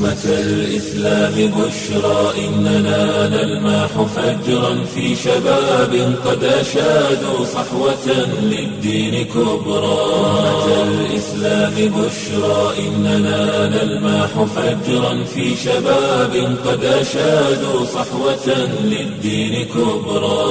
أمة الإسلام بشرى إننا نلمح فجرا في شباب قد أشادوا صحوة للدين كبرى أمة الإسلام بشرى إننا نلمح فجرا في شباب قد أشادوا صحوة للدين كبرى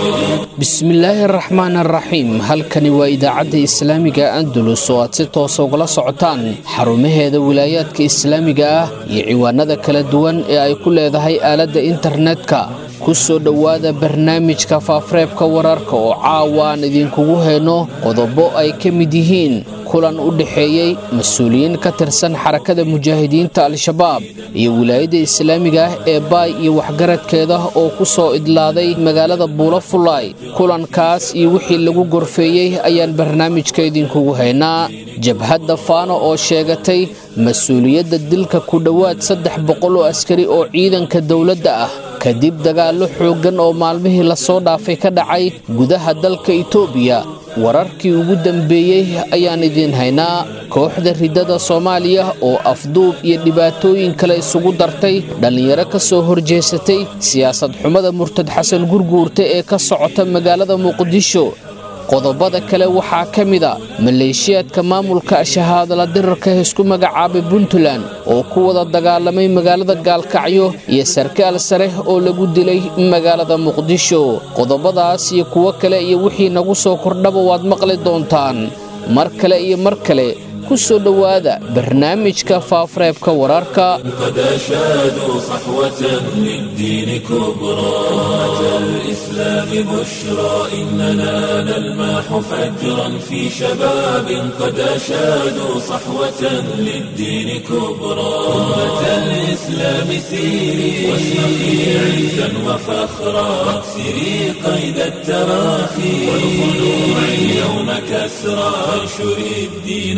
bismillaahi araxmaan araxiim halkani waa idaacadda islaamiga andalus oo aad si toosa ugala socotaan xarumaheeda wilaayaadka islaamiga ah iyo ciwaanada kala duwan ee ay ku leedahay aaladda internetka ku soo dhowaada barnaamijka faafreebka wararka oo caawa aan idinkugu hayno qodobo ay ka mid yihiin kulan u dhexeeyey mas-uuliyiin ka tirsan xarakada mujaahidiinta al-shabaab iyo wilaayadda islaamiga ah ee baay iyo waxgaradkeeda oo ku soo idlaaday magaalada buulo fullaay kulankaas iyo wixii lagu gorfeeyey ayaan barnaamijka idinkugu haynaa jabhadda faano oo sheegatay mas-uuliyadda dilka ku dhowaad saddex boqol oo askari oo ciidanka dowladda ah kadib dagaallo xooggan oo maalmihii lasoo dhaafay ka dhacay gudaha dalka itoobiya wararkii ugu dambeeyey ayaan idiin haynaa kooxda riddada soomaaliya oo afduub iyo dhibaatooyin kale isugu dartay dhallinyaro ka soo horjeesatay siyaasad xumada murtad xasan gurguurta ee ka socota magaalada muqdisho qodobada kale waxaa ka mida maleeshiyaadka maamulka shahaadala dirarka isku magacaabay puntland oo ku wada dagaalamay magaalada gaalkacyo iyo sarkaal sare oo lagu dilay magaalada muqdisho qodobadaas iyo kuwo kale iyo wixii nagu soo kordhaba waad maqli doontaan mar kale iyo mar kale ku soo dhowaada barnaamijka faafreebka wararka قد أشادوا صحوة للدين كبرى أمة الإسلام بشرى إننا نلمح فجرا في شباب قد أشادوا صحوة للدين كبرى أمة الإسلام سيري واشرقي عزا وفخرا واكسري قيد التراخي والخلوع اليوم كسرى وانشري الدين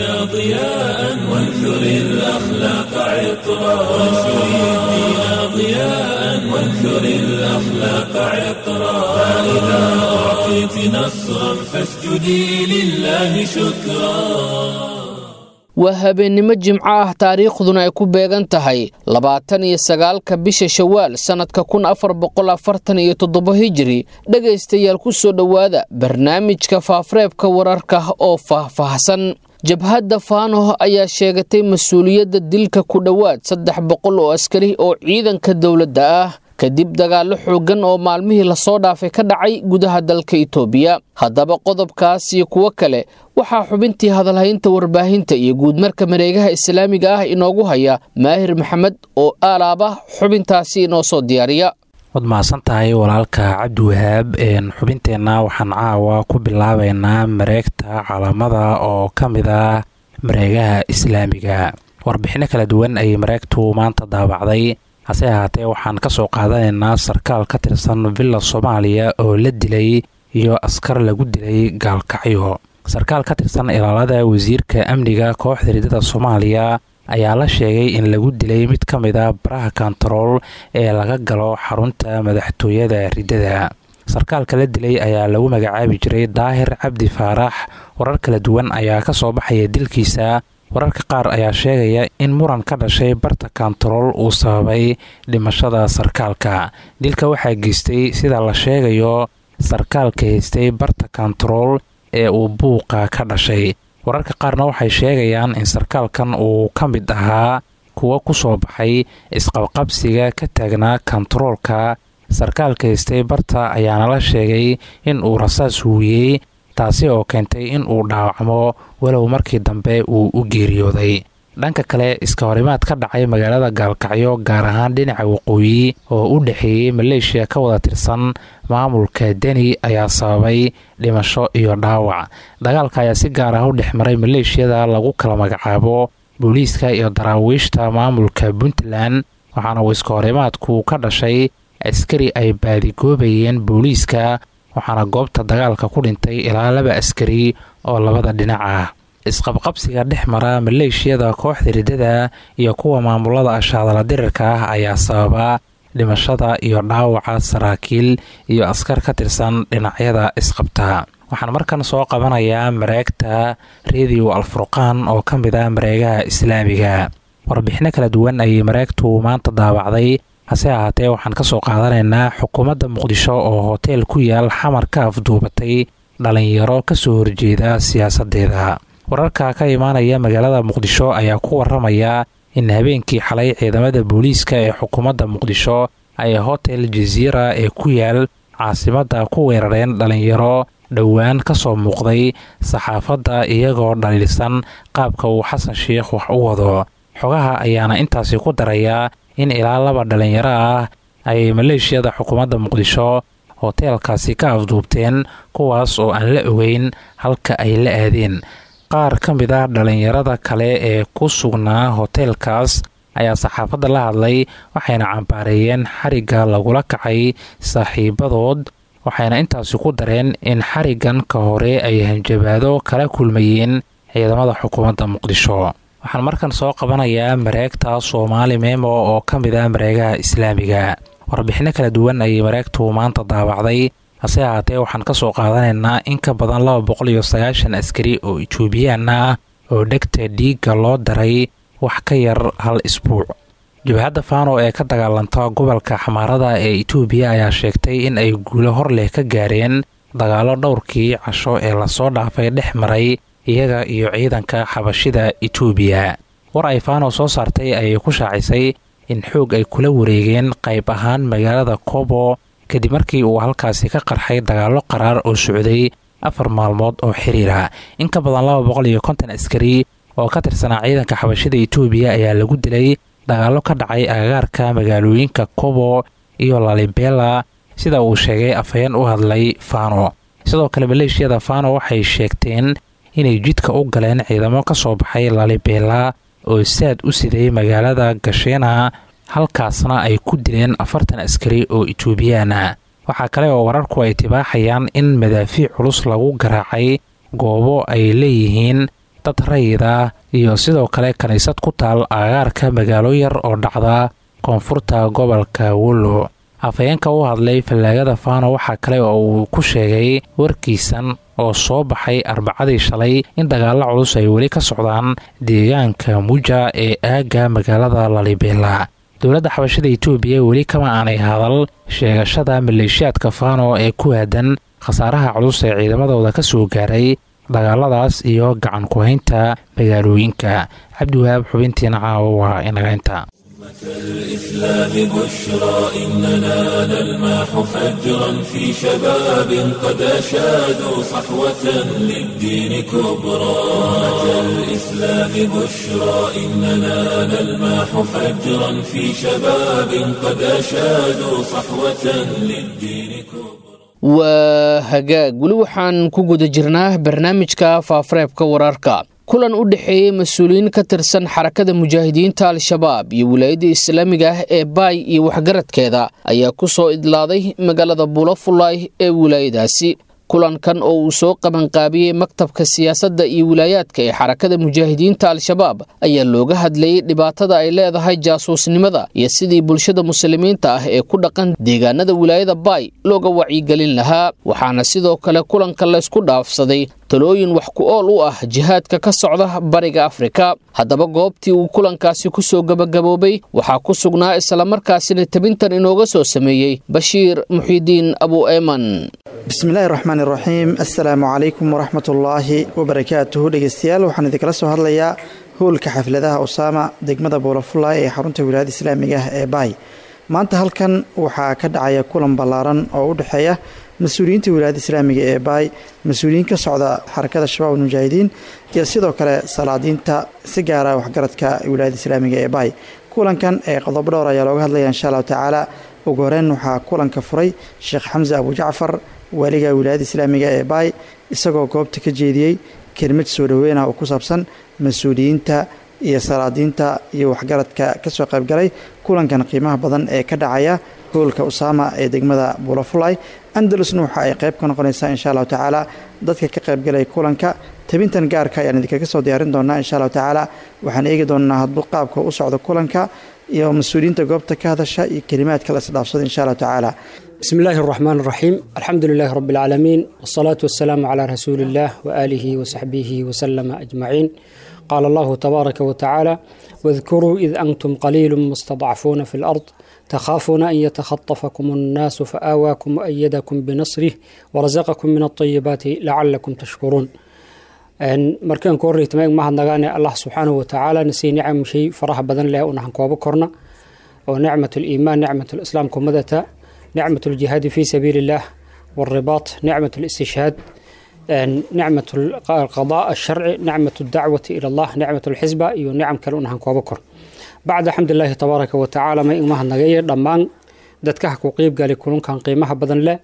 ضياء وانثري الأخلاق عطرا وانشري الدين ضياء وانثري الأخلاق عطرا فإذا أعطيت نصرا فاسجدي لله شكرا waa habeennimo jimco ah taariikhduna ay ku beegan tahay labaatan iyo sagaalka bisha shawaal sannadka kun afar boqol afartan iyo toddobo hijiri dhegaystayaal ku soo dhowaada barnaamijka faafreebka wararka oo faahfaahsan jabhadda faano ayaa sheegatay mas-uuliyadda dilka ku dhowaad saddex boqol oo askari oo ciidanka dowladda ah kadib dagaallo xooggan oo maalmihii lasoo dhaafay ka dhacay gudaha dalka itoobiya haddaba qodobkaas iyo kuwo kale waxaa xubintii hadalhaynta warbaahinta iyo guudmarka mareegaha islaamiga ah inoogu haya maahir maxamed oo aalaaba xubintaasi inoo soo diyaariya waad mahadsan tahay walaalka cabdiwahaab xubinteenna waxaan caawa ku bilaabaynaa mareegta calaamada oo ka mid ah mareegaha islaamiga warbixinno kala duwan ayay mareegtu maanta daabacday hase ahaatee waxaan ka soo qaadanaynaa sarkaal ka tirsan villa soomaaliya oo la dilay iyo askar lagu dilay gaalkacyo sarkaal ka tirsan ilaalada wasiirka amniga kooxda riddada soomaaliya ayaa la sheegay in lagu dilay mid ka mid a baraha kontarool ee laga galo xarunta madaxtooyada riddada sarkaalka la dilay ayaa lagu magacaabi jiray daahir cabdi faarax warar kala duwan ayaa ka soo baxaya dilkiisa wararka qaar ayaa sheegaya in muran ka dhashay barta kontarool uu sababay dhimashada sarkaalka dilka waxaa geystay sida la sheegayo sarkaalka haystay barta kontarool ee uu buuqa ka dhashay wararka qaarna waxay sheegayaan in sarkaalkan uu ka mid ahaa kuwo ku soo baxay isqabqabsiga ka taagnaa kontaroolka sarkaalka haystay barta ayaana la sheegay in uu rasaas huuyey taasi oo keentay in uu dhaawacmo walow markii dambe uu u geeriyooday dhanka kale iska horimaad ka dhacay magaalada gaalkacyo gaar ahaan dhinaca waqooyi oo u dhexeeyey maleeshiya ka wada tirsan maamulka deni ayaa sababay dhimasho iyo dhaawac dagaalka ayaa si gaar ah u dhex maray maleeshiyada lagu kala magacaabo booliiska iyo daraawiishta maamulka puntland waxaana uu iska horimaadku ka dhashay askari ay baadigoobayeen booliiska waxaana goobta dagaalka ku dhintay ilaa laba askari oo labada dhinac ah isqabqabsiga dhex mara maleeshiyada kooxda riddada iyo kuwa maamulada ashaadala dirirka ah ayaa sababa dhimashada iyo dhaawaca saraakiil iyo askar ka tirsan dhinacyada isqabta waxaan markan soo qabanayaa mareegta rediyo alfurqaan oo ka mid ah mareegaha islaamiga warbixino kala duwan ayay mareegtu maanta daabacday hase ahaatee waxaan ka soo qaadanaynaa xukuumadda muqdisho oo hoteel ku yaal xamar ka afduubatay dhalinyaro ka soo horjeeda siyaasaddeeda wararka ka imaanaya magaalada muqdisho ayaa ku waramaya in habeenkii xalay ciidamada booliiska ee xukuumadda muqdisho ay hotel jaziira ee ku yaal caasimadda ku weerareen dhalinyaro dhowaan ka soo muuqday saxaafadda iyagoo dhaliilsan qaabka uu xasan sheikh wax u wado xogaha ayaana intaasi ku darayaa in ilaa laba dhalinyaro ah ay maleeshiyada xukuumadda muqdisho hoteelkaasi ka afduubteen kuwaas oo aan la ogeyn halka ay la aadeen qaar ka mid ah dhalinyarada kale ee ku sugnaa hoteelkaas ayaa saxaafadda la hadlay waxayna cambaareeyeen xarigga lagula kacay saaxiibadood waxayna intaasi ku dareen in xariggan ka hore ay hanjabaado kala kulmayeen ciidamada xukuumadda muqdisho waxaan markan soo qabanayaa mareegta soomaali memo oo ka mid ah mareegaha islaamiga warbixino kala duwan ayay mareegtu maanta daabacday hase ahaatee waxaan ka soo qaadanaynaa in ka badan laba boqol iyo sagaashan askari oo etoobiyaan ah oo dhegta dhiigga loo daray wax ka yar hal isbuuc jabhadda faano ee ka dagaalanta gobolka xamaarada ee itoobiya ayaa sheegtay in ay guulo hor leh ka gaareen dagaallo dhowrkii casho ee lasoo dhaafay dhex maray iyaga iyo ciidanka xabashida itoobiya war ay faano soo saartay ayay ku shaacisay in xoog ay kula wareegeen qayb ahaan magaalada kobo kadib markii uu halkaasi ka qarxay dagaallo qaraar oo socday afar maalmood oo xiriira in ka badan laba boqol iyo konton askari oo ka tirsanaa ciidanka xabashida itoobiya ayaa lagu dilay dagaallo ka dhacay agagaarka magaalooyinka kobo iyo lalibela sida uu sheegay afhayeen u hadlay fano sidoo kale maleeshiyada fano waxay sheegteen inay jidka u galeen ciidamo ka soo baxay lalibela oo saad u siday magaalada gasheena halkaasna ay ku dileen afartan askari oo itoobiyaana waxaa kale oo wararku ay tibaaxayaan in madaafiic culus lagu garaacay goobo ay leeyihiin dad rayida iyo sidoo kale kiniisad ku taal agagaarka magaalo yar oo dhacda koonfurta gobolka wollo afhayeenka u hadlay fallaagada fano waxaa kale oo uu ku sheegay warkiisan oo soo baxay arbacadii shalay in dagaalo culus ay weli ka socdaan deegaanka muja ee aagga magaalada lalibela dowladda xabashada itoobiya weli kama aanay hadal sheegashada maleeshiyaadka fano ee ku aadan khasaaraha culus ee ciidamadooda ka soo gaaray dagaaladaas iyo gacan ku-haynta magaalooyinka cabdiwahaab xubintiina caawa waa inaga inta الإسلام بشرى إننا نلمح فجرا في شباب قد أشادوا صحوة للدين كبرى الإسلام بشرى إننا نلمح فجرا في شباب قد أشادوا صحوة للدين كبرى waa hagaag weli waxaan ku guda jirnaa barnaamijka faafareebka wararka kulan u dhexeeyey mas-uuliyiin ka tirsan xarakada mujaahidiinta al-shabaab iyo wilaayadda islaamiga ah ee baay iyo waxgaradkeeda ayaa ku soo idlaaday magaalada buulafulay ee wilaayadaasi kulankan oo uu soo qabanqaabiyey maktabka siyaasadda iyo wilaayaadka ee xarakada mujaahidiinta al-shabaab ayaa looga hadlayey dhibaatada ay leedahay jaasuusnimada iyo sidii bulshada muslimiinta ah ee ku dhaqan deegaanada wilaayada baay looga wacyigelin lahaa waxaana sidoo kale kulanka laysku dhaafsaday talooyin wax ku ool u ah jihaadka ka socda bariga afrika haddaba goobtii uu kulankaasi ku soo gebagaboobay waxaa ku sugnaa islamarkaasina tabintan inooga soo sameeyey bashiir muxiidiin abu eeman bismillahi raxmaan iraxiim assalaamu calaykum waraxmat ullaahi wabarakaatuhu dhegeystayaal waxaan idinkala soo hadlayaa howlka xafladaha usaama degmada buulafulay ee xarunta wilaayada islaamiga ah ee baay maanta halkan waxaa ka dhacaya kulan ballaaran oo u dhexeeya mas-uuliyiinta wilaayada islaamiga ee baay mas-uuliyiin ka socda xarakada shabaab almujaahidiin iyo sidoo kale salaadiinta si gaara waxgaradka wilaayada islaamiga ee baay kulankan ee qodobo dhowr ayaa looga hadlaya insha allahu tacaala ugu horeyn waxaa kulanka furay sheekh xamse abu jacfar waaliga wilaayada islaamiga ee baay isagoo goobta ka jeediyey kelmad soo dhoweyna oo ku saabsan mas-uuliyiinta iyo salaadiinta iyo waxgaradka kasoo qaybgalay kulankan qiimaha badan ee ka dhacaya howlka usaama ee degmada buulafulay andalusna waxa ay qayb ka noqonaysaa insha allahu tacaala dadka ka qaybgalaya kulanka tabintan gaarka ayaan idinkaga soo diyaarin doonaa insha allahu tacaala waxaan eegi doonaa hadbu qaabka u socdo kulanka iyo mas-uuliyiinta goobta ka hadasha iyo kelimaadka la isdhaafsada insha allahu tacaala بسم الله الرحمن الرحيم الحمد لله رب العالمين والصلاة والسلام على رسول الله وآله وصحبه وسلم أجمعين qaala allahu tabaaraka watacaala wadkuruu id antum qaliilu mustadcafuuna fi lard takhaafuuna an yatakhatafakum annaasu faaawaakum waayadakum binasrih warazaqakum min alطayibaati lacalakum tashkuruun markaan ku horreytama mahadnagaane allah subxaanahu watacaala nasii nicam shay faraha badan leh unahan koobo korna oo nicmat liimaan nicmat lislaam kumadata nicmat ljihaadi fi sabiili illah wاlribaat nicmat listishhaad nicmat alqadaa alsharci nicmat aldacwati ila allah nicmat alxisba iyo nicam kale unahan koobo kor bacda xamdilaahi tabaaraka watacaala may umahadnagaye dhammaan dadkaha ku qiibgali kulunkan qiimaha badan leh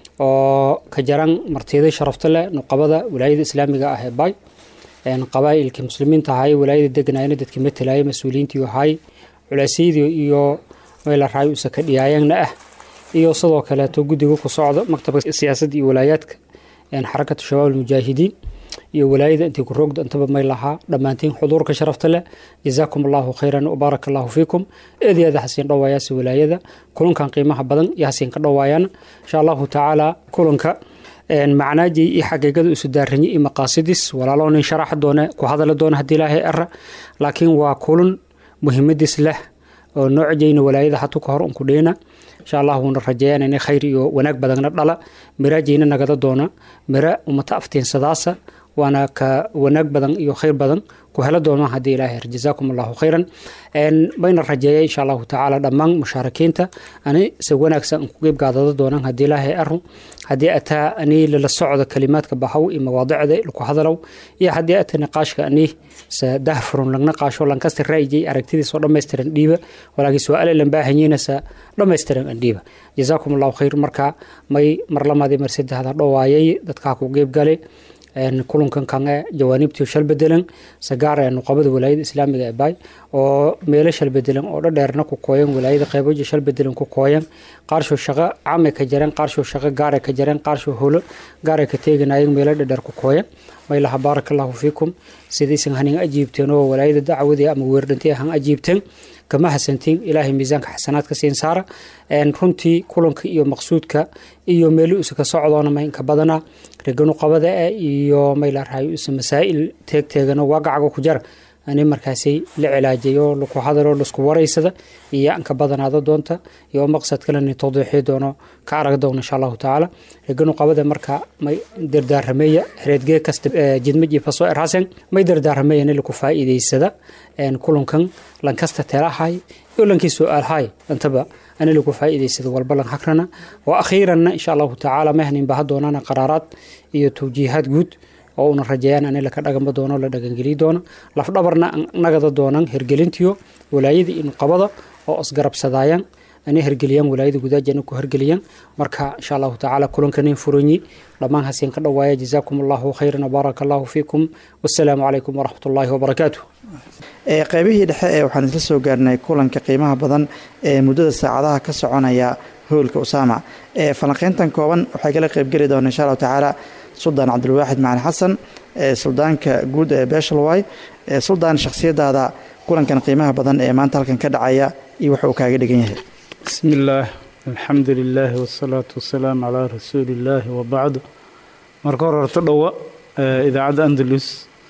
oo ka jaran martiday sharafta leh nuqabada walaayada islaamiga ah ee bay qabaa'ilkii muslimiinta ahay walaayada deganayna dadkii matalayay mas-uuliyiintii ahay culaasyadii iyo meel raay usa ka dhiyaayeenna ah iyo sidoo kaleeto guddiga ku socdo maktabka siyaasadda iyo walaayaadka xarakatu shabaab almujaahidiin iyo walaayada intii ku roogda intaba may lahaa dhammaantiin xuduurka sharafta leh jazaakum allahu khayran wabaarak allahu fiikum eed aada hasiin dhowaayaasi walaayada kulankan qiimaha badan iyo hasiin ka dhowaayana insha allahu tacaala kulanka macnaajii iyo xaqiiqada isu daaranyi iyo maqaasidis walaalo nin sharaxa doone ku hadala doona haddii ilaahay ara laakiin waa kulan muhiimadiis leh oo noocjayna walaayada hatu ka hor unku dheyna insha allah wuuna rajeeyaan inay khayr iyo wanaag badanna dhala miraajayna nagada doona mira umata aftiinsadaasa waana ka wanaag badan iyo khayr badan ku helo doonaan haddii ilaahay jazaakum allahu khayran bayna rajeeya insha allahu tacaala dhammaan mushaarakiinta ani se wanaagsan ku qeyb gaadada doonaan haddii ilaahay aru haddii ataa ani lala socdo kalimaadka bahaw iyo mawaadicda laku hadalow iyo haddii ata niqaashka ani se dahfurun lagna qaasho lankasta ra'yijay aragtidiisoo dhammaystiran dhiiba walaakiin su-aale lan baahanyiina se dhammaystiran an dhiiba jazaakum allahu khayr marka may mar lamaadii mar saddexda dhowaayay dadkaa ku qeyb galay kulankan kange jawaanibtii shal bedelan sagaar ee nuqabada walaayada islaamiga ee baay oo meelo shal bedelan oo dhadheerna ku kooyan walaayada qeyboja shal bedelan ku kooyan qaarshow shaqo came ka jareen qaarshow shaqo gaare ka jareen qaarshow holo gaare ka teeganayeen meelo dhadheer ku kooyan maylaha baaraka allahu fiikum sidaysan hanin ajiibteen oo walaayada dacwadii ama weerdhantii han ajiibteen kama hasantiin ilaahay miisaanka xasanaadka siin saara runtii kulanka iyo maqsuudka iyo meelo isa ka socdoona maynka badana reganu qabada eh iyo maylaraayo isa masaa'il teegteegano waagacaga ku jara ani markaasay la cilaajayo laku hadalo lasku waraysada iyo anka badanaada doonta iyo maqsad kaleni tawdiixii doono ka arag doona insha allahu tacaala reganu qabada marka may dardaarameeya xereedgee kasta jidmaji faso erhasen may dardaarameeyani laku faa'iidaysada kulankan lankasta teelahay iyo lankii su-aalhay intaba ani lagu faa'iidaysada walba lan hagrana wa akhiiranna insha allahu tacaala mahnin baha doonana qaraaraad iyo tawjiihaad guud oo una rajeeyaan ani laka dhagama doono la dhagangeli doono lafdhabarna nagada doonan hergelintiyo walaayada iyo nuqabada oo isgarabsadaayaan ani hergeliyaan walaayada gudaajana ku hergeliyaan marka insha allahu tacaala kulankanin furanyi dhammaan hasiin ka dhowaaya jazaakum allahu khayran wabaaraka allahu fiikum wassalaamu calaykum waraxmat ullaahi wabarakaatu qeybihii dhexe ee waxaan isla soo gaarnay kulanka qiimaha badan ee muddada saacadaha ka soconaya howlka usaama ee falanqeyntan kooban waxay kala qeybgeli doona insha allahu tacaala suldaan cabdilwaaxid macali xasan suldaanka guud ee beeshalway suldaan shakhsiyadaada kulankan qiimaha badan ee maanta halkan ka dhacaya iyo waxa uu kaaga dhigan yahay bismi illaah alxamdu lilaahi wasalaatu wasalaamu calaa rasuuli illaahi wabacdu marka hore horto dhowa idaacadda andalus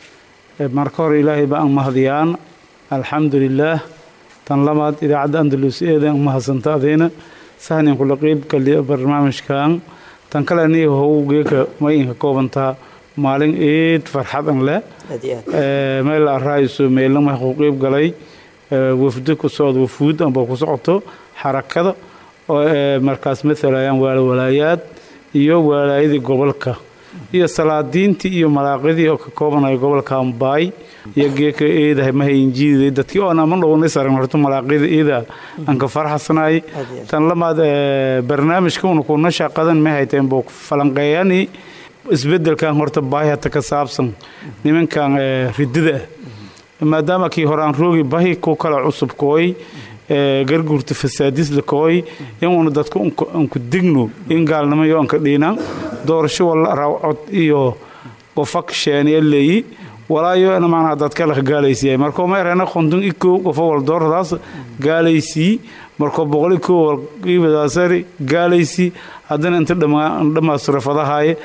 marka hore ilaahay ba aan mahadiyaan alxamdu lilaah tan labaad idaacadda andalus eedan umahadsanto adayna sahnin kula qeyb galiya barnaamijkan tan kale aniga howgeeka ma inka koobantaa maalin eed farxadan leh meel araayiso meelna ma ku qeyb galay wafdo ku socdo wafuud amba ku socoto xarakada oo markaas matalayaan waalawalaayaad iyo walaayadii gobolka iyo salaadiintii iyo malaaqidii oo ka koobanaya gobolka ambaay iyo geeka eedahay mahayinjiiday dadkii oon ama dhowna saran horto malaaqida eeda aan ka farxasanaay tan lamaad barnaamijka una kuna shaqadan ma hayteen buu falanqeeyani isbedelkan horta baahi hata ka saabsan nimankan ridida ah maadaama kii hore aan roogi bahi ku kala cusub kooy garguurta fasaadisla kooy in una dadku anku digno in gaalnimo iyo anka dhiinaan doorasho wala rawcod iyo qofak sheeniya leeyi walaayo ina macnaha dadka la gaalaysiiyay markoo ma erana qondon ikow qofo wal dooradaas gaalaysii markoo boqol ikow wal qiibadaasari gaalaysii haddana inta dhammaasturafadahaye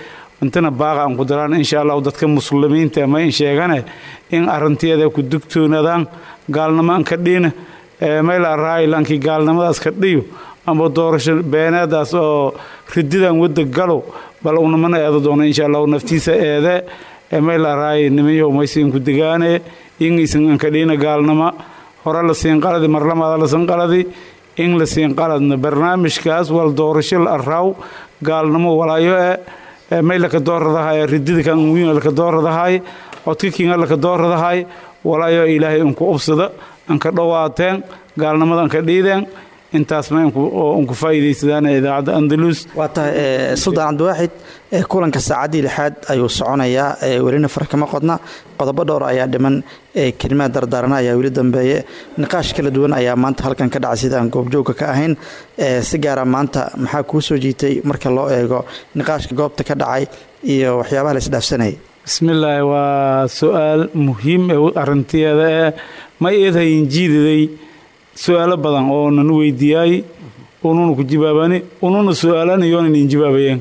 intana baaqa aan ku daraan insha allahu dadka muslimiinta ma in sheegane in arrinteeda ku dugtoonadaan gaalnimo aan ka dhiina mayla raailankii gaalnimadaas ka dhiyo amba doorasho beeneedaas oo rididan wadda galow bal unamana eedo doono insha allahu naftiisa eede mayla raay nimayo maysiin ku degaane ingaysan aan ka dhiina gaalnimo hore la siin qaladi marlamaada la siin qaladi in la siin qaladna barnaamijkaas wal doorasho la araaw gaalnimo walaayo e may laka dooradahay ridida kan wiin laka dooradahay codka kinga laka dooradahay walaayo ilaahay unku ubsada anka dhowaateen gaalnimada anka dhiideen intaasna unku faa'iidaysadaan idaacadda andalus waa tahay suldaan cabdiwaaxid kulanka saacaddii lixaad ayuu soconayaa welina far kama qodna qodobo dhowr ayaa dhiman kelimaad dardaarana ayaa weli dambeeye niqaash kala duwan ayaa maanta halkan ka dhacay sidaan goobjoogka ka ahayn si gaara maanta maxaa kuu soo jiitay marka loo eego niqaashka goobta ka dhacay iyo waxyaabaha la isdhaafsanayay bismillaahi waa su-aal muhiim ee arrinteeda ee ma eedhayin jiidaday su-aalo badan oo nan weydiiyaay ununa ku jibaabani ununa su-aalanayoona in jibaabayeen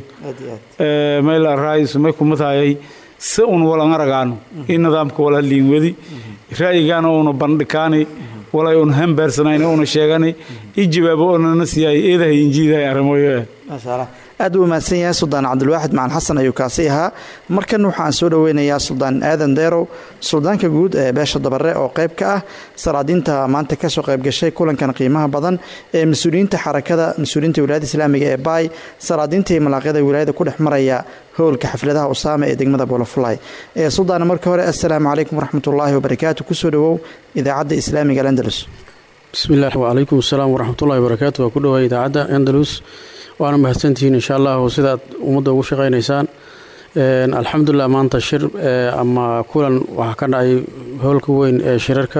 mayl raayis may kuma taayay si un walan aragaano in nidaamka wala liin wadi ra'yigaana una bandhikaani walay un hambaarsanayna una sheegani i jawaabo oonana siyaay eedahayin jiidahay arrimoyo maasha aad uu mahadsan yahay suldaan cabdilwaaxid macalin xasan ayuu kaasi ahaa markan waxaan soo dhoweynayaa suldaan aadan deerow suldaanka guud ee beesha dabare oo qayb ka ah salaadiinta maanta kasoo qayb gashay kulankan qiimaha badan ee mas-uuliyiinta xarakada mas-uuliyiinta wilaayada islaamiga ee baay salaadiinta iyo malaaqyada wilaayada ku dhex maraya howlka xafladaha usaama ee degmada boolofulay ee suldaana marka hore assalaamu calaykum waraxmatullaahi wabarakaatu kusoo dhowow idaacadda islaamiga alandalus bismillaah wacalaykum asalaam waraxmatullahi wabarakaatu waa ku dhowaay idaacadda andalus waana mahadsantihiin insha allahu sidaad ummadda ugu shaqaynaysaan alxamdulilah maanta shir ama kulan waxaa ka dhacay howlka weyn ee shirarka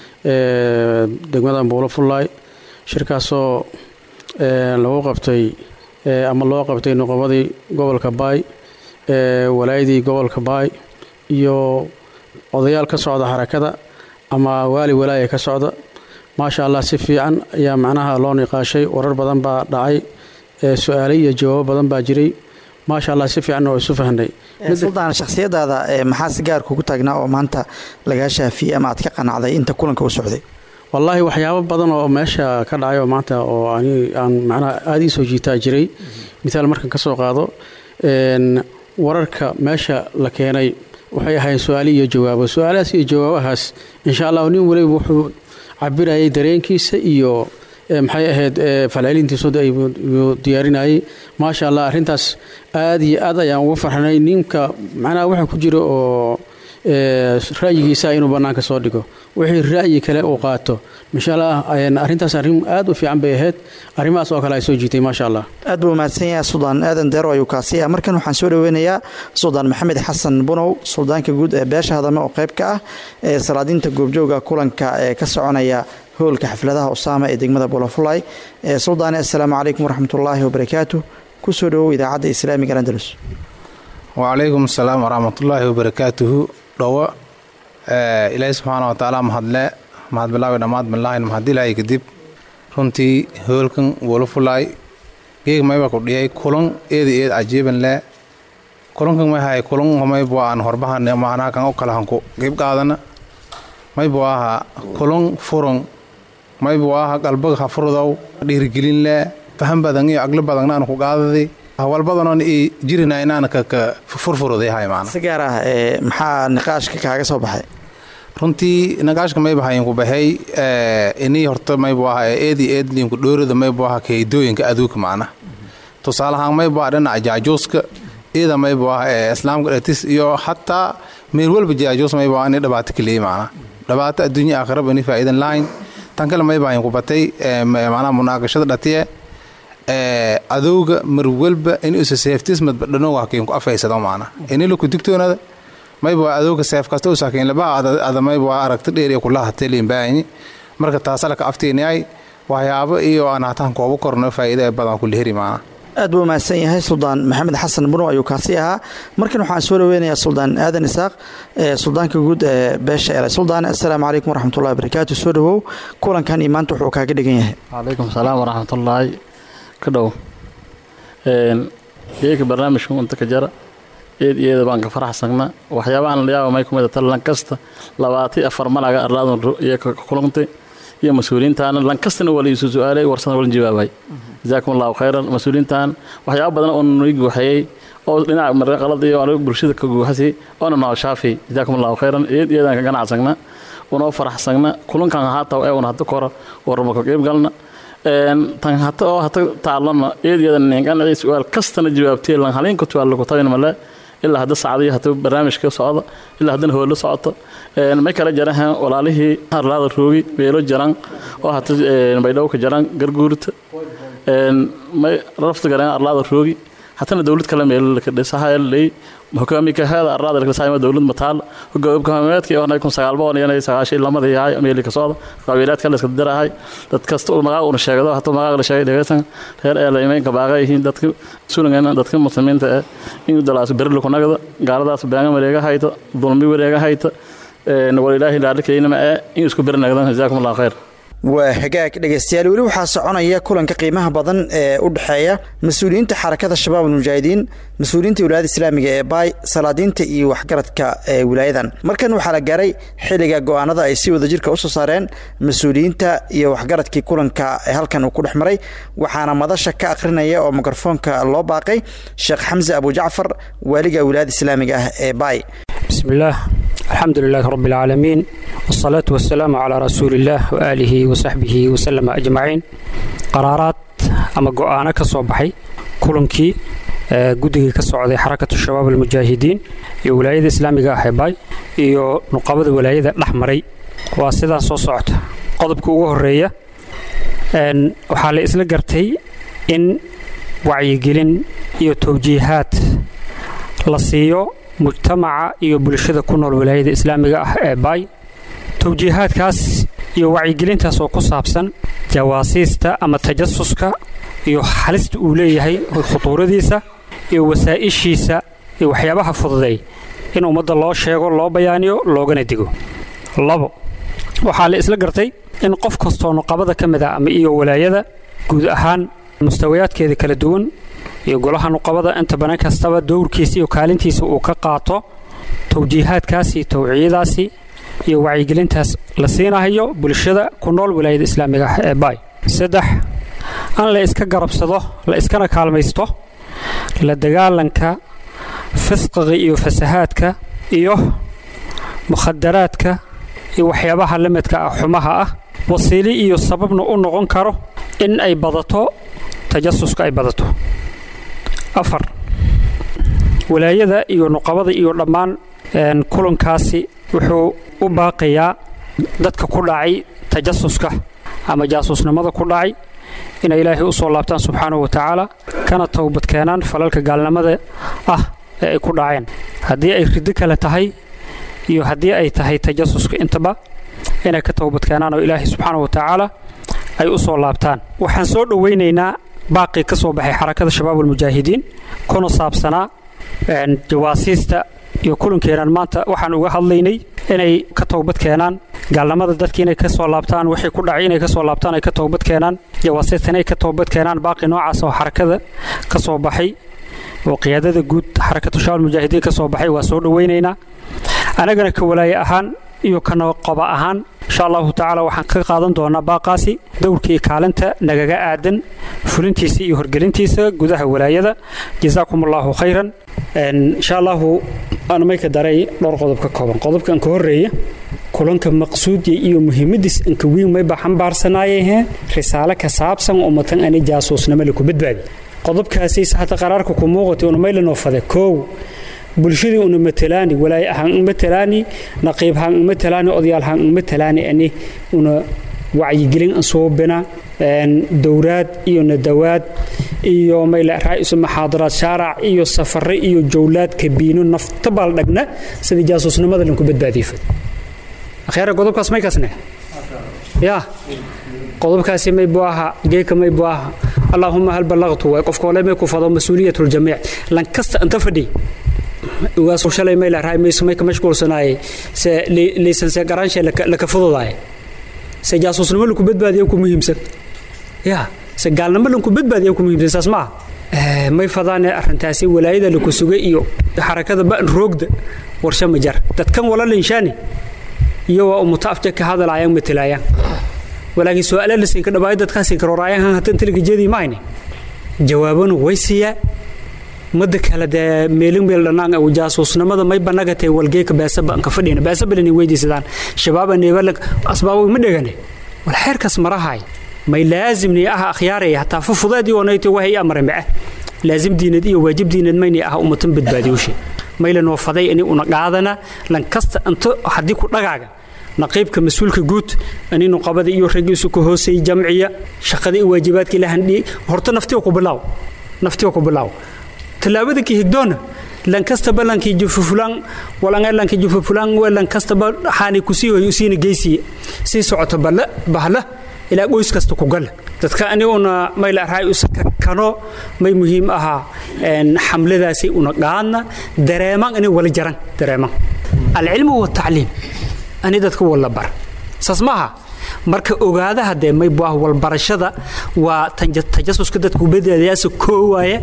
degmada buulo fullaay shirkaasoo lagu qabtay ama loo qabtay noqobadii gobolka baay walaayadii gobolka baay iyo odayaal ka socda xarakada ama waali walaaya ka socda maasha allah si fiican ayaa macnaha loo niqaashay warar badan baa dhacay su-aale iyo jawaabo badan baa jiray maasha allah si fiican oo isu fahnay suldaan shakhsiyadaada maxaa si gaar kugu taagnaa oo maanta lagaa shaafiyey ama aad ka qanacday inta kulanka u socday wallaahi waxyaabo badan oo meesha ka dhacay oo maanta oo ani aan macnaha aada ii soo jiitaa jiray mithaal markan ka soo qaado wararka meesha la keenay waxay ahayn su-aale iyo jawaabo su-aalahaas iyo jawaabahaas insha allah nin waliba wuxuu cabirayay dareenkiisa iyo maxay ahayd falcelintiisooda ayuu diyaarinayay maasha allah arrintaas aad iyo aad ayaan uga farxnay ninka macnaha waxa ku jira oo ra'yigiisa inuu bannaanka soo dhigo wixii ra'yi kale uu qaato insha allah arrintaas arrin aad u fiican bay ahayd arrimahaas oo kale ay soo jiitay maasha allah aad buu mahadsan yahay suldaan aadan deero ayuu kaasi ah markan waxaan soo dhoweynayaa suldaan maxamed xasan bunow suldaanka guud ee beesha hadame oo qayb ka ah ee salaadiinta goobjooga kulanka ee ka soconaya howlka xafladaha usaama ee degmada bolofulay suldaane assalaamu calaykum waraxmatullaahi wabarakaatu kusoo dhowow idaacadda islaamiga andalus wacalaykum asalaam waraxmatullaahi wabarakaatuhu dhowo ilaahi subxaana wa tacaala mahadle mahad bilaawi dhammaad bilaahin mahadilaahi kadib runtii hoolkan wolofulaay geeg mayba ku dhiyay kulan eeda eed cajiiban le kulankan may hay kulan maybu aan horbahan macnaha kan u kala hanku qeyb qaadana maybu aha kulan furan maybu aha qalbag ha furudow dhiirigelin le faham badan iyo agli badanna aan ku qaadadi hawalbadanoon i jirina inaan kaka furfuruday hay maana si gaar ah maxaa niqaashka kaaga soo baxay runtii nagaashka mayba hayinku baxay inii horta maybu aha eedi eedliinku dhoorida maybu aha keydooyinka aduuka macna tusaalahaan maybu aha dhinaca jaajuuska iyada maybu aha islaamka dhatis iyo xataa meel walba jaajuus maybu aha ini dhibaato kaleey macna dhibaato adduunya aakhiraba ini faa'iidan lahayn tan kale mayba hayinku batay macnaha munaaqashada dhatiye adowga mar walba in isa seeftismad dhanooga hakiinku afaysado macna inila ku digtoonada mayba adowga seef kasta u sakiin labaha ada mayba aragti dheer iyo kulaha teliin baayni marka taasalaka aftiinayay waxyaabo iyo aan hataan koobo korno faa'iida badan ku leheri macna aad buu mahadsan yahay suldaan maxamed xasan bunow ayuu kaasi ahaa markan waxaan soo dhoweynayaa suldaan aadan isaaq suldaanka guud ee beesha ele suldaan assalaamu calaykum waraxmatullahi wabarakaatu soo dhowow kulankan iyo maanta wuxuu kaaga dhigan yahay calaykum salaam waraxmatullaahi ka dhow geeka barnaamijka unta ka jara eed iyada baan ka faraxsagna waxyaabahan la yaaba may kumid tahay lankasta labaati afar malaga arlaadan iyo ka kulantay iyo mas-uuliyiintaana lankastana waa la iisu su-aalay warsana walan jawaabay jazaakum allahu khayran mas-uuliyiintan waxyaaba badan oo noo guuxayey oo dhinaca marka qalad iyo aniga bulshada ka guuxasi oona noo shaafi jazaakum allahu khayran eed iyadaan ka ganacsagna unoo faraxsagna kulankan haata ee una hada kora warma ka qeyb galna tan hata oo hata taalana eed iyadan ninkan su-aal kastana jawaabtay lan haleenka tuwaal lagu tagin male ilaa hadda sacdiyo hata barnaamijka socda ilaa haddana howlo socota may kala jarahan walaalihii arlaada roogi beelo jaran oo hata baydhowka jaran garguurta may rafta garan arlaada roogi hatana dowlad kale meel ka dhisahayalay hogaamika hada arlaada la saayma dowlad mataal hogaamiyadka oo kun sagaal boqol iyo sagaashan lamada yahay meel ka socda qabiilaad kale iska dirahay dad kasta oo magac uu sheegado hata magac la sheegay dhageysan reer ee leeymeen ka baaqay yihiin dadka suulangeena dadka muslimiinta ah in dalaas berlo ku nagada gaaladaas baaga wareega hayta dulmi wareega hayta ee walilaahi la arkayna ma in isku birnagdan jazaakum allah khayr waa hagaag dhegaystayaal weli waxaa soconaya kulanka qiimaha badan ee u dhexeeya mas-uuliyiinta xarakada shabaab almujaahidiin mas-uuliyiinta wilaayada islaamiga ee baay salaadiinta iyo waxgaradka ee wilaayadan markan waxaa la gaaray xilliga go-aanada ay si wadajirka usoo saareen mas-uuliyiinta iyo waxgaradkii kulanka ee halkan uu ku dhex maray waxaana madasha ka akhrinaya oo mikrofoonka loo baaqay sheekh xamse abu jacfar waaliga wilaayada islaamiga ah ee baay بسم الله الحمد لله رب العالمين والصلاة والسلام على رسول الله وآله وصحبه وسلم أجمعين قرارات أما قوانا كصوبحي كلنكي قدقي كصعودي حركة الشباب المجاهدين iyo wilaayada islaamiga ah ee baay iyo nuqabada wilaayada dhexmaray waa sidaa soo socota qodobka ugu horeeya waxaa la isla gartay in wacyigelin iyo towjiihaad la siiyo mujtamaca iyo bulshada ku nool wilaayada islaamiga ah ee baay towjiihaadkaas iyo wacyigelintaas oo ku saabsan jawaasiista ama tajasuska iyo halista uu leeyahay khutuuradiisa iyo wasaa'ishiisa iyo waxyaabaha fududay in ummadda loo sheego loo bayaaniyo loogana digo labo waxaa la isla gartay in qof kastoo nuqabada ka mid ah ama iyo walaayada guud ahaan mustawayaadkeeda kala duwan iyo golaha nuqabada inta banan kastaba dowrkiisa iyo kaalintiisa uu ka qaato towjiihaadkaas iyo towciyadaasi iyo wacyigelintaas la siinahayo bulshada ku nool wilaayada islaamiga ah ee baay saddex an la iska garabsado la iskana kaalmaysto la dagaalanka fisqiga iyo fasahaadka iyo mukhadaraadka iyo waxyaabaha lamidka ah xumaha ah wasiili iyo sababna u noqon karo in ay badato tajasuska ay badato afar walaayada iyo nuqabada iyo dhammaan kulankaasi wuxuu u baaqayaa dadka ku dhacay tajasuska ama jaasuusnimada ku dhacay inay ilaahay u soo laabtaan subxaanahu wa tacaala kana towbad keenaan falalka gaalnimada ah ee ay ku dhaceen haddii ay riddo kale tahay iyo haddii ay tahay tajasuska intaba inay ka towbad keenaan oo ilaahay subxaanahu wa tacaala ay u soo laabtaan waxaan soo dhowaynaynaa baaqii ka soo baxay xarakada shabaab almujaahidiin kuna saabsanaa jawaasiista iyo kulankeenan maanta waxaan uga hadlaynay inay ka towbad keenaan gaalnimada dadki inay ka soo laabtaan wixii ku dhacay inay ka soo laabtaan ay ka towbad keenaan jawaasiista inay ka towbad keenaan baaqi noocaas oo xarakada ka soo baxay oo qiyaadada guud xarakatu shabaab almujaahidiin ka soo baxay waa soo dhowaynaynaa anagana ka walaaye ahaan iyo ka noqoba ahaan insha allahu tacaala waxaan ka qaadan doonaa baaqaasi dowrkii kaalinta nagaga aadan fulintiisa iyo horgelintiisa gudaha walaayada jazaakum allahu khayran insha allahu anumayka daray dhowr qodob ka kooban qodobkan ka horeeya kulanka maqsuudiya iyo muhiimadiis inka wiin mayba xambaarsanaayahee risaale ka saabsan ummatan ani jaasuusnimo laku badbaadi qodobkaasiis hata qaraarka ku muuqatay unumaylanoo fade koow bulshadii una matalaani walaay ahaan matalaani naqiib haan matalaani odayaal haan matalaani ani una wacyigelin ansuubina dowraad iyo nadawaad iyo mayla raa'isu maxaadaraad shaarac iyo safare iyo jowlaad kabiino nafta baal dhagna sidii jaasuusnimada lanku badbaadiyay akhyara qodobkaas may kasne ya qodobkaasi may buu ahaa geeka may buu ahaa allaahuma hal ballaqtu waay qofka ole may ku fado mas-uuliyat ljamiic lan kasta anta fadhi ugaas shalay may lahay may ka mashquulsanaayay se liisanse garaanshe laka fududaaya se jaasuusnimo lanku badbaadiya ku muhiimsan ya se gaalnimo lanku badbaadiya ku muhiimsan saas maaha may fadaane arrintaasi walaayada laku sugay iyo xarakada ba'an roogda warshe ma jar dadkan wala linshaani iyo waa umuta afje ka hadalaayaan matelaayaan walaakiin su-aala la siinka dhabaayo dadkaan siinka rooraayan hatan tiliga jeedii mahayne jawaabanu way siiyaa mada kale dee meelin meel dhanaan aw jaasuusnimada may banagatay walgeeka beesaba anka fadhina beesabalini weydiisadaan shabaaba neebalag asbaabo ma dhegane wal xeerkaas marahay may laazimni aha akhyaaraya hataa fufudeedii oonayto wahay amare mace laazim diinad iyo waajib diinad mayni aha ummatan badbaadiyushe maylan wafaday ini una qaadana lan kasta inta haddii ku dhagaaga naqiibka mas-uulka guud aninu qabada iyo raggiisu ka hooseeyey jamciya shaqada iyo waajibaadka ilahandhi horta naftiga ku bilaaw naftiga ku bilaaw tallaabada ka higdoona lan kastaba lankii jufufulaan walanga lankii jufufulaan lan kastaba xaani kusii hoy usiina geysiye sii socoto balla bahla ilaa qoys kasta ku gala dadka aniguna mayla raay usakakano may muhiim ahaa xamladaasi una qaadna dareeman ani wala jaran dareeman alcilmu watacliim ani dadka wala bar saas maaha marka ogaadaha dee may buah walbarashada waa tajasuska dadku badbaadayaasa koo waaye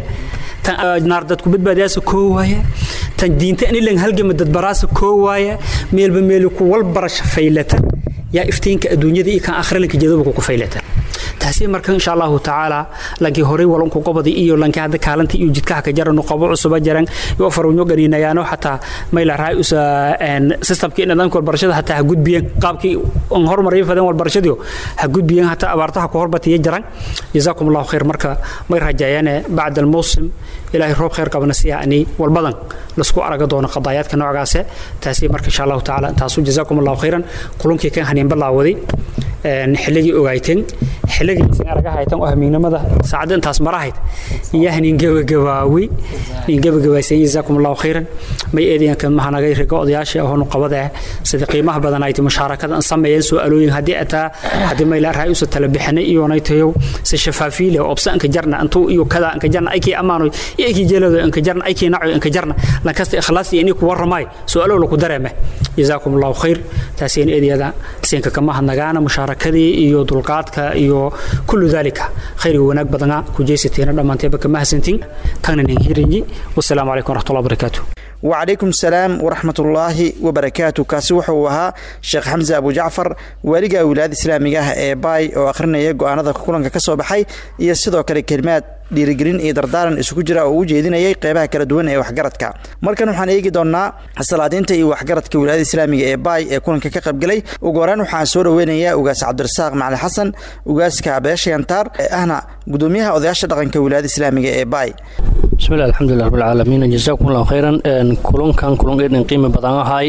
tan naar dadku badbaadayaasa koo waaye tan diinta anilan halgama dadbaraasa koo waaye meelba meeli ku walbarasha faylata yaa iftiinka adduunyada iyo kan akhrilanka jadaba ku faylata taasi marka insha allahu tacaala lankii horey walanku qobadi iyo lankii hadda kaalantii iyo jidkaha ka jarano qobo cusuba jaran iyo farunyo ganiinayaano xataa mayla raay usa systemkii nidaamka walbarashada hataa ha gudbiyeen qaabkii on hormarayo fadeen walbarashadiio ha gudbiyeen hataa abaartaha ku horbatiya jaran jazaakum allahu khayr marka may rajayaane bacda almawsim ilaahay roob khayr qabana si yani walbadan lasku araga doono qadaayaadka noocaase taasi marka insha allahu tacaala intaasu jazaakum allahu khayran kulankii kan haniin balaawaday xilligii ogaayteen xilligii isin araga haytan oo hamiignimada saacadda intaas marahayd iyo haniin gabagabaawi nin gabagabaysay jazaakum allahu khayran may eedayanka mahanagay riga odayaasha ahoonu qabada sida qiimaha badan ay mushaarakada an sameeyeen su'aalooyin haddii ataa haddii mayla raay usa tala bixinay iyo naytayo si shafaafiile obsa anka jarna antuu iyo kada anka jarna aykii ammaano iyo aykii jeelado anka jarna aykii naco anka jarna lankasta ikhlaas iyo inii ku warramay su'aalo laku dareeme jazaakum allahu khayr taasiin eedayada siinka kama hadnagaana mushaarakadii iyo dulqaadka iyo kullu dalika khayr iyo wanaag badana ku jeysateena dhammaanteeba kama hasantiin kana nin hirinyi wasalaamu calaykum waraxmatullahi wabarakaatuh وعليكم السلام ورحمة الله وبركاته كاسي وحو وها شيخ حمزة أبو جعفر واليقا ولاد إسلامي ee باي oo akhrinaya go'aanada kulanka ka soo baxay iyo sidoo kale kelimaad dhiirigelin iyo dardaaran isugu jira oo u jeedinayay qeybaha kala duwan ee waxgaradka markan waxaan eegi doonaa salaadiinta iyo waxgaradka wilaayada islaamiga ee baay ee kulanka ka qaybgalay ugu horaan waxaan soo dhaweynayaa ugaas cabdirasaaq macali xasan ugaaska beesha yantaar ee ahna gudoomiyaha odayaasha dhaqanka wilaayada islaamiga ee baay بسم الله الحمد لله رب العالمين جزاكم الله خيرا كلون كان كلون إذن قيمة بدن هاي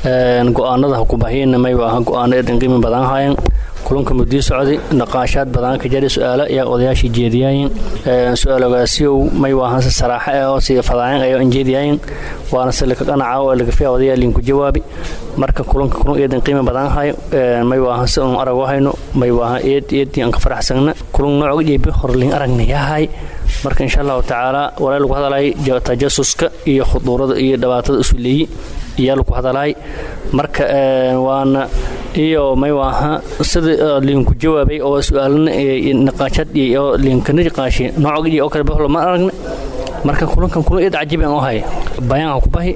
قوانا ده كوباهين ما يبقى قوانا إذن قيمة بدن هاي كلون كمدي سعودي نقاشات بدن كجري سؤال يا قضياش جيديين سؤال قاسيو ما يبقى صراحة أو سي فضاين أو إنجيديين وأنا سلك أنا عاو اللي فيها قضية اللي جوابي marka kulanka kulun eedan qiimo badan haay may waahan si uun arag wahayno may waahan eed eedii aan ka faraxsagna kulun nooca jeebi horlin aragna yahay marka insha allahu tacaala walaa lagu hadalay tajasuska iyo khuduurada iyo dhibaatada isu leeyi iyaa lagu hadalay marka waana iyo may waaha sida liinku jawaabay oo su-aalana niqaashad iyo liinkana niqaashi nooca oo kale bahlo ma aragna marka kulankan kulan eed cajiib aan u hay bayaan ku bahi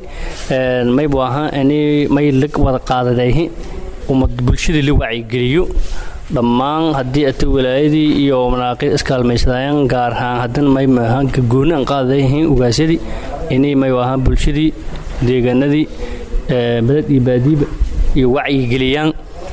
may waaha ani may lag wada qaadadayhi umad bulshada la wacyigeliyo dhammaan haddii ata wilaayadii iyo manaaqid iskaalmaysadayaan gaar ahaan haddana may maaha gooni aan qaadadayihiin ugaasyadii inay may waaha bulshadii deegaanadii beled iyo baadiiba iyo wacyigeliyaan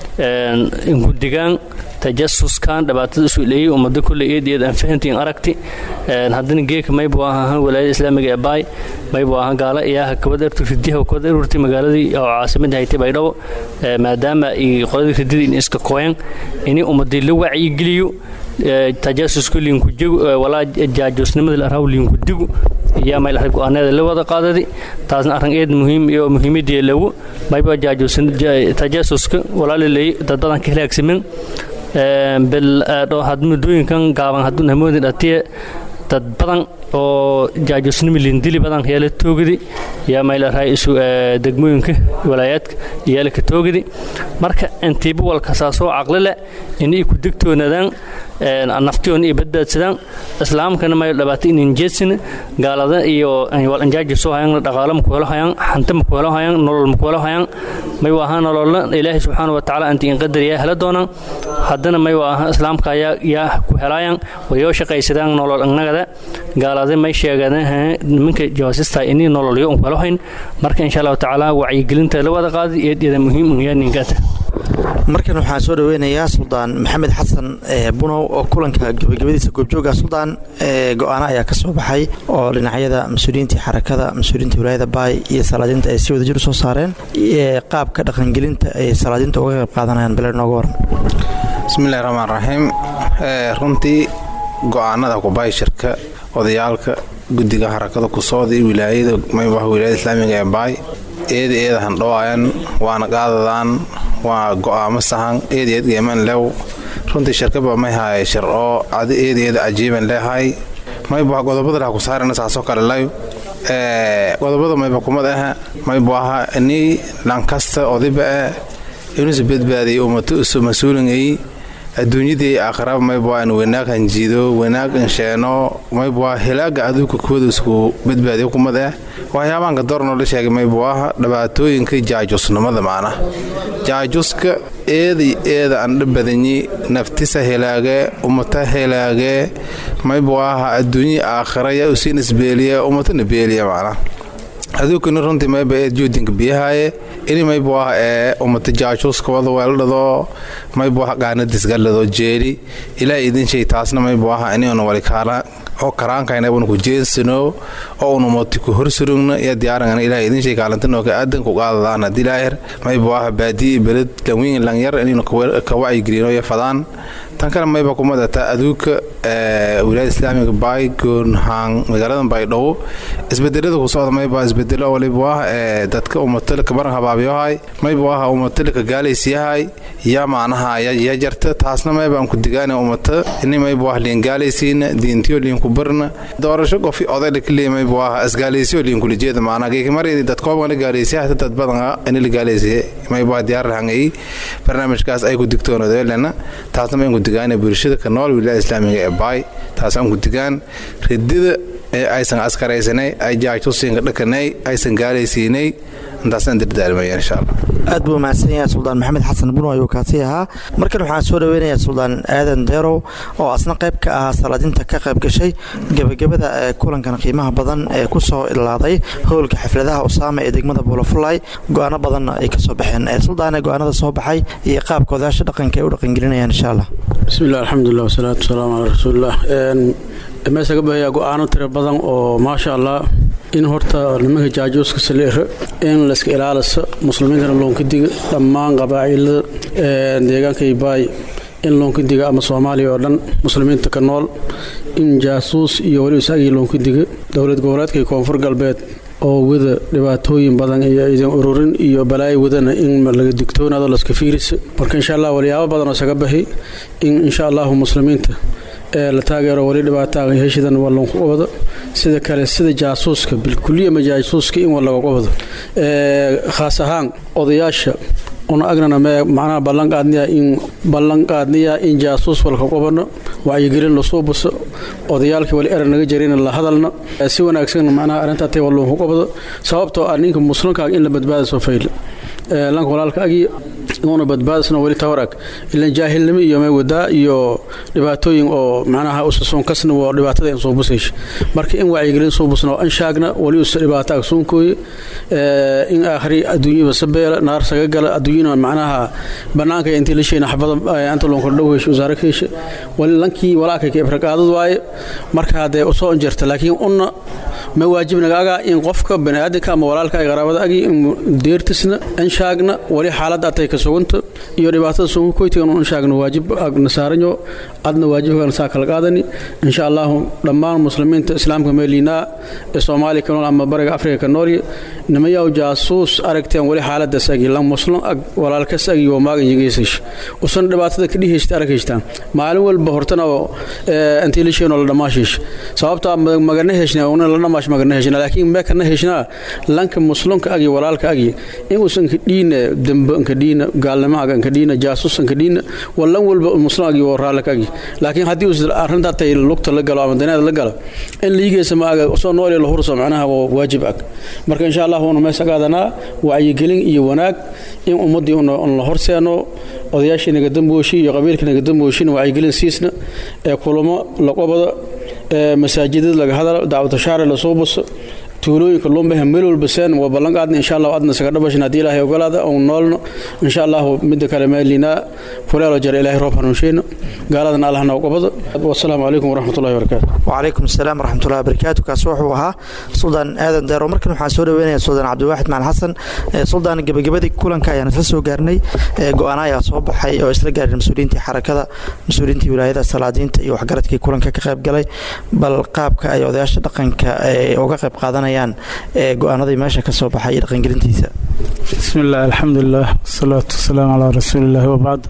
ingudigaan tajasuskan dhibaatada isu leeyay ummado kulle eed eed aan fahantiin aragti haddana geeka maybu ahaan walaayada islaamiga ee baay maybu ahaan gaala iyaa kabad ertu ridiha kabad erurti magaaladii oo caasimadii haytay baydhabo maadaama ay qoladii rididii in iska kooyan inay ummadii la wacyigeliyo tajaasusku liinkujigu walaa jaajusnimada la araaw liinkudigu iyaa mayl arag go-aanada la wada qaadadi taasna arrin eed muhiim iyo muhiimadii lagu mayba tajaasuska walaala leeyay dad badan ka halaagsamen bel muddooyinkan gaaban hadduu namoodi dhatiye dad badan oo jaajusnimi lindili badan yaala toogidi yaa mayla raay isu degmooyinka walaayaadka yaala ka toogidi marka intiiba walka saasoo caqli leh inay ku digtoonaadaan naftiyoon iyo badbaadsadaan islaamkana may dhabaata inin jeedsin gaalada iyo walanjaaji soo hayaan dhaqaalo maku helo hayaan xanta maku helo hayaan nolol maku helo hayaan may waaha nololla ilaahay subxaana wa tacaala anti in qadar yaa hela doonaan haddana may waaha islaamka ayaa yaa ku helaayaan wayoo shaqaysadaan nolol annagada gaalada may sheegaan nimanka jawaasista inii nololyo un helo hayn marka insha allahu tacaala wacyigelinta la wada qaadi eedyada muhiim yaa ninkata markan waxaan soo dhaweynayaa suldaan maxamed xasan bunow oo kulanka gabagabadiisa goobjooga suldaan go-aano ayaa ka soo baxay oo dhinacyada mas-uuliyiintii xarakada mas-uuliyiinta wilaayada baay iyo salaadiinta ay si wadajir u soo saareen qaabka dhaqangelinta ay salaadiinta uga qayb qaadanayaan bale nooga waran bismillahi raxmaan raxiim runtii go-aanada kubaay shirka odayaalka guddiga xarakada kusooda iyo wilaayada maybaha wilaayada islaamiga ee baay eeda eeda handhowaayan waana qaadadaan waa go'aamo sahan eed eed geeman lew runtii shirkaba may haye shir oo adi eed eeda cajiiban leehay mayba godobada laha ku saarana saasoo kale layo godobada mayba kumad aha maybu aha inii lankasta odiba ah inuusa badbaadiyay ummato isu mas-uulinay adduunyadii aakhiraba mayba in wanaag hanjiido wanaag insheeno mayba hilaaga aduunka kooda isku badbaadiyo kumad ah waxyaabaanka doornoo la sheegay maybu aha dhibaatooyinka jaajusnimada macna jaajuska eeday eeda andha badanyi naftisa helaagee ummata helaagee maybu aha adduunyi aakhiraya usiin isbeeliya ummatana beeliya macna aduunkani runtii mayba eed joodinka biyahaaye ini maybu ah ee ummata jaajuuska wada weeldhado maybu ah qaanadisgalado jeeli ilaa idin shay taasna maybu ah iniuna walikaala oo karaankaynabuna ku jeensano oo un ummati ku horsurugna iyo diyaarangana ilaa idin shay kaalantanoo ka aadan ku qaadadaan haddii laahir maybu ah baadiyi beled lanwiin lanyar inaynu ka wacyigelino iyo fadaan tan kale mayba kumadata aduunka wilaayada islaamiga baay goonhaan magaalada baydhabo isbedelada ku socda mayba isbedelo waliba ah ee dadka ummatalika baran habaabiyohay mayba ah ummatalika gaalaysiyahay yaa macnaha ya jarta taasna mayba aan ku digaana ummata ini mayba ah liin gaalaysiina diintiyo liin ku barna doorasho qofi odayla kaliya mayba ah isgaalaysiyo liin kula jeeda macnaha geekimari dadkooban la gaalaysiya hata dad badan ini la gaalaysiya mayba diyaar lahangay barnaamijkaas ay ku digtoonadeelena taasna mayn ku digaana bulshada ka nool wilaayada islaamiga ee baay taasaan ku digaan ridida ee aysan askaraysanay ay jaajtusiinka dhakanay aysan gaalaysiinay intaasaan dirdaalmaya insha allah aad buu mahadsan yahay suldaan maxamed xasan buno ayuu kaasi ahaa markan waxaan soo dhaweynayaa suldaan aadan deerow oo asna qayb ka ahaa salaadinta ka qayb gashay gebagabada ee kulankan qiimaha badan ee ku soo ilaaday howlka xafladaha usaama ee degmada buulafulay go-aano badanna ay ka soo baxeen suldaane go-aanada soo baxay iyo qaabka odayaasha dhaqanka ay u dhaqangelinayaan insha allah bismillahi alxamdulilah wasalaatu wasalaamu calaa rasuulilah meesha ka bahayaa go-aano tiro badan oo maasha allah in horta nimanka jaajuuska saleero in layska ilaaliso muslimiintana loonka diga dhammaan qabaa'ilada deegaanka ibaay in loonka diga ama soomaaliya oo dhan muslimiinta ka nool in jaasuus iyo weli isagii loonka diga dowlad goboleedka iyo koonfur galbeed oo wada dhibaatooyin badan iyo idan ururin iyo balaayo wadana in laga digtoonaado laska fiirisa marka insha allah walyaabo badan oo isaga baxi in insha allahu muslimiinta ee la taageero weli dhibaataaga heshidan waa loonku qabado sida kale sida jaasuuska bilkuliya ma jaasuuska in waa laga qabado khaas ahaan odayaasha una agnana mee macnaha ballanqaadniya in ballanqaadniya in jaasuus walka qabano wacyigelin lasoo buso odayaalkii wali eran naga jarina la hadalna si wanaagsan macnaha arrintaa tay waa loonku qabado sababtoo ah ninka muslimkaaga in la badbaada soo fayla lanka walaalka agi inuuna badbaadisna weli tawarag ilan jaahilnimo iyo may wadaa iyo dhibaatooyin oo macnaha usasoon kasna waa dhibaatada in soo busaysh marka in wacyigelin soo busna oo anshaagna weli usa dhibaato agsoonkooye in aakhri adduunyaba sabeela naar saga gala adduunyana macnaha banaanka intii la sheena xabada anta loonka dhow hesha wasaare ka hesha wali lankii walaalka ka ibraqaadad waaye marka haddee usoo injirta laakiin unna ma waajib nagaaga in qofka baniaadanka ama walaalka ay qaraabada agi in deertisna anshaagna wali xaaladda atay ka suganta iyo dhibaatada sunkoytigan anshaagna waajib nasaaranyo adna waajibkan saa kala qaadani insha allahu dhammaan muslimiinta islaamka meeliinaa ee soomaaliya ka nool ama bariga afrika ka noolya nimayaw jaasuus aragteen wali xaaladaas agi lan muslim ag walaalkas agi oo maagan yigeysash usan dhibaatada ka dhihaysta aragaystaan maalin walba hortana intii lisheenoo la dhammaashiish sababtaa magana heshna una la dhammaash magana heshna laakiin meekana heshnaa lanka muslimka agi walaalka agi inuusan ka dhiina dembe nka dhiina gaalnimo agan kadhiina jaasusan kadhiina wallan walba muslimagi oo raalle kagi laakiin haddii uu arrintaa tay lugta la galo ama daneeda la galo in liigeesa ma aga soo nool la hurso macnaha waa waajib ag marka insha allah una meesa qaadanaa wacyigelin iyo wanaag in ummaddii un la horseeno odayaashii naga dambooshi iyo qabiilkii naga dambooshina wacyigelin siisna ee kulamo laqobada ee masaajidada laga hadalo dacwatashaare lasoo baso tuulooyinka lumbaha meel walba seen waa ballan qaadna insha allah adna isaga dhabashin haddii ilaahay ogolaada oon noolno insha allahu midda kale meelinaa kuleelo jara ilaahay roob hanuunsheyno gaaladana allahna ogobado wasalaamu calaykum waraxmatullahi wabarakaatu wacalaykum asalaam waraxmatullahi wabarakaatu kaasi wuxuu ahaa suldaan aadan deero markan waxaan soo dhaweynaya suldaan cabdiwaaxid macalin xasan suldaan gebagabadii kulanka ayaan isla soo gaarnay go-aana ayaa soo baxay oo isla gaareen mas-uuliyiintii xarakada mas-uuliyiintii wilaayada salaadiinta iyo waxgaradkii kulanka ka qayb galay bal qaabka ay odayaasha dhaqanka uga qayb qaadanaya go-aanadii meesha ka soo baxay iyo dhaqangelintiisa bismi illah alxamdulilah wasalaatu wasalaamu calaa rasuulillahi wabacd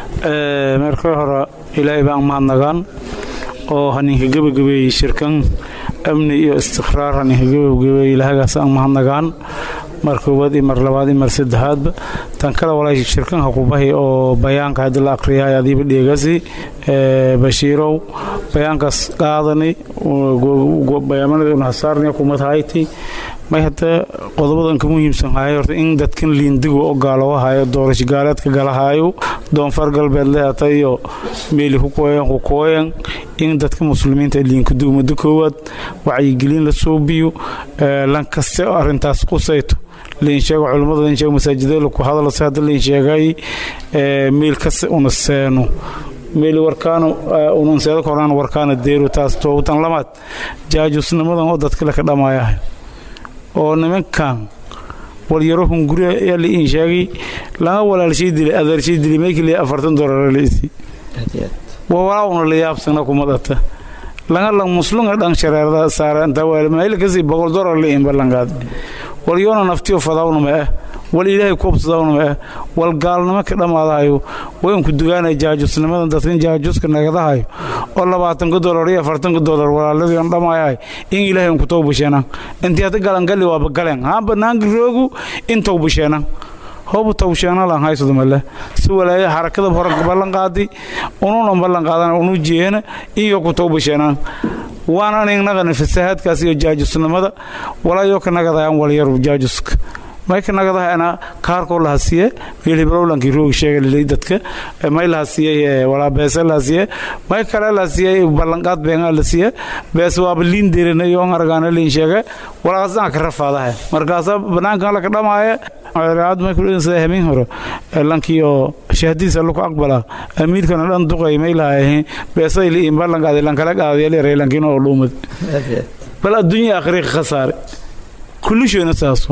marka hore ilaahay baan mahadnagaan oo haninka gebagabeeyey shirkan amni iyo istiqraar haninka gebagabeeyey ilaahagaas aan mahadnagaan mar koowaad iyo mar labaad iyo mar saddexaadba tan kale walaashi shirkanka kubahi oo bayaanka haddii la aqriyahay adiiba dheegasi bashiirow bayaankaas qaadani bayaamanada una hasaarnaya kumad hayti may hadda qodobadan ka muhiimsan hahay horta in dadkan liindigu oo gaalowa hayo doorasho gaaleedka galahaayo doonfar galbeed leeta iyo meeli kukooyan kukooyan in dadka muslimiinta liinkudugu muddo koowaad wacyigelin la soobiyo lan kaste oo arrintaas qusayto lain sheego culummada lain sheego masaajidada ku hadalase hadda lain sheegay meel kaste una seeno meel warkaano unanseeda koraan warkaana deero taas toobutan lamaad jaajusnimadan oo dadkale ka dhamaayahay oo nimankan walyaro hunguri ayaa la iin sheegay laga walaalshay dilay adeershay dilay meykii afartan dolar laisi waa walaa una la yaabsana kumadata laga lang muslunga dhan shareerada saara inta weel mayl kasi boqol dolar la iin ballanqaad walyoona naftiyo fadawna ma ah wal ilaahay kuobsadawna ma ah wal gaalnimo ka dhammaadahayo waynku dugaanaya jaajusnimadan dadkan jaajuska nagadahayo oo labaatanka dolar iyo afartanka dolar walaaladii on dhamaayahay in ilaahay unku towbasheena intii hadda galangali waaba galeen haa banaanka roogu in towbasheena hoobu towsheena lan haysado male si walaaya xarakada hore ballan qaadi ununan ballan qaadan unu jeena iyo ku towbasheena waana anignagana fasahaadkaas iyo jaajusnimada walaayo ka nagadayaan walyaru jaajuska mayka nagadahana kaarkoo lahasiye meel hibrowlankii roogi sheegalilay dadka may lahasiye walaa beese lahasiye may kale lahasiye ballanqaad beengaa lasiye beese waaba liin derina iyo on argaana liin sheege walaasaan ka rafaadaha markaasa banaankan laka dhamaaye aad may kudhinsada habeen hore lankii oo shahadiisa laku aqbala amiirkana dhan duqay may lahayahin beesay liin ballanqaadi lankala qaadiyalyaray lankiina oo dhuumad bal adduunya akhriiqa khasaare kullishoona saaso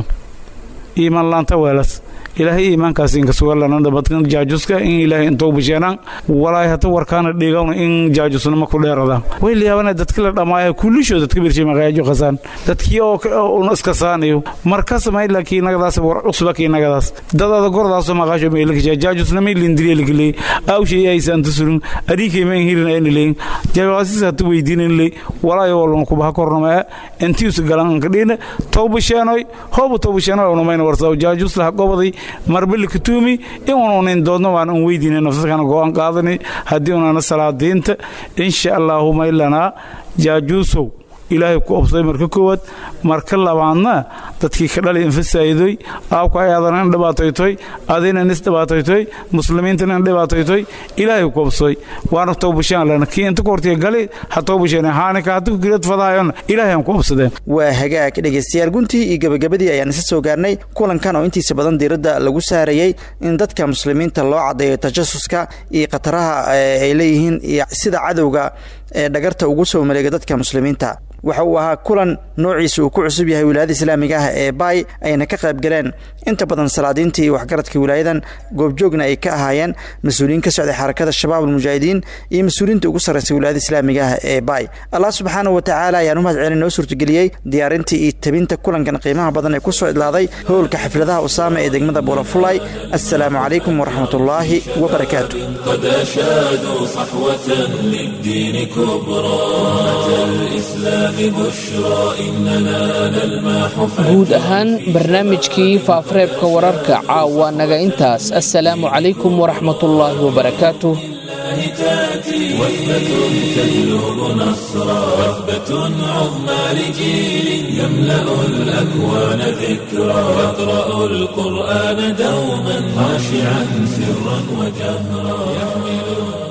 iimaan laanta weelas ilaahay iimaankaas inka sugalanana badkan jaajuska in ilaahay intoo bisheenaan walaay hata warkaana dhigawna in jaajusnimo ku dheeradaan way layaabana dadka la dhammaaya kullishoo dadka birshay maqaajo qasaan dadkii oo una iska saanayo markas may laakiin nagadaas war cusba kii nagadaas dadada gordaasoo maqaasho meelka jaajusnimo lindiriyelikiley awshay aysaanta surin adhiikay ma hirin ayna leyin jawaasiis hata weydiinan ley walaayo walun kubaha kornama intiisu galan kadhiina towbasheenoy hoobu towbasheenoy unamayna warsaa jaajus laha gobaday marbili katuumi in ununin doodno waan un weydiina nafsadkana go-aan qaadani haddii unana salaadiinta insha allaahu maylanaa jaajuusow ilaahay ku obsaday marka koowaad marka labaadna dadkii ka dhali infasaayidoy aabka ay adan in dhibaataytoy adina nis dhibaataytoy muslimiintana in dhibaataytoy ilaahay ku obsaday waana towbashaan lana kii inta kortiya gali ha towbasheen haanika haddi ku gilad fadahayon ilaahay aan ku obsadeen waa hagaag dhegaystayaal guntii iyo gabagabadii ayaan isa soo gaarnay kulankan oo intiisa badan diiradda lagu saarayey in dadka muslimiinta loo caddeeyo tajasuska iyo khataraha ay leeyihiin iyo sida cadowga ee dhagarta ugu soo maleega dadka muslimiinta waxa uu ahaa kulan noociisa uu ku cusub yahay wilaayada islaamiga ah ee baay ayna ka qayb galeen inta badan salaadiinta iyo waxgaradka wilaayadan goobjoogna ay ka ahaayeen mas-uuliyiin ka socday xarakada shabaab almujaahidiin iyo mas-uuliyiinta ugu sarraysa wilaayada islaamiga ah ee baay allah subxaana wa tacaala ayaan u mahad celin noo suurtageliyey diyaarintii iyo tabinta kulankan qiimaha badan ee ku soo idlaaday howlka xafladaha usaama ee degmada buulafulay assalaamu calaykum waraxmatullaahi wabarakaatu قد أشادوا صحوة للدين كبرى أمة الإسلام بشرى إننا نلمح guud ahaan barnaamijkii faafareebka wararka caawa naga intaas assalaamu calaykum waraxmatullaahi wabarakaatuh تأتي وثبة تجلب نصرا وثبة عظمى لجيل يملأ الأكوان ذكرا يقرأ القرآن دوما خاشعا سرا وجهرا يحمل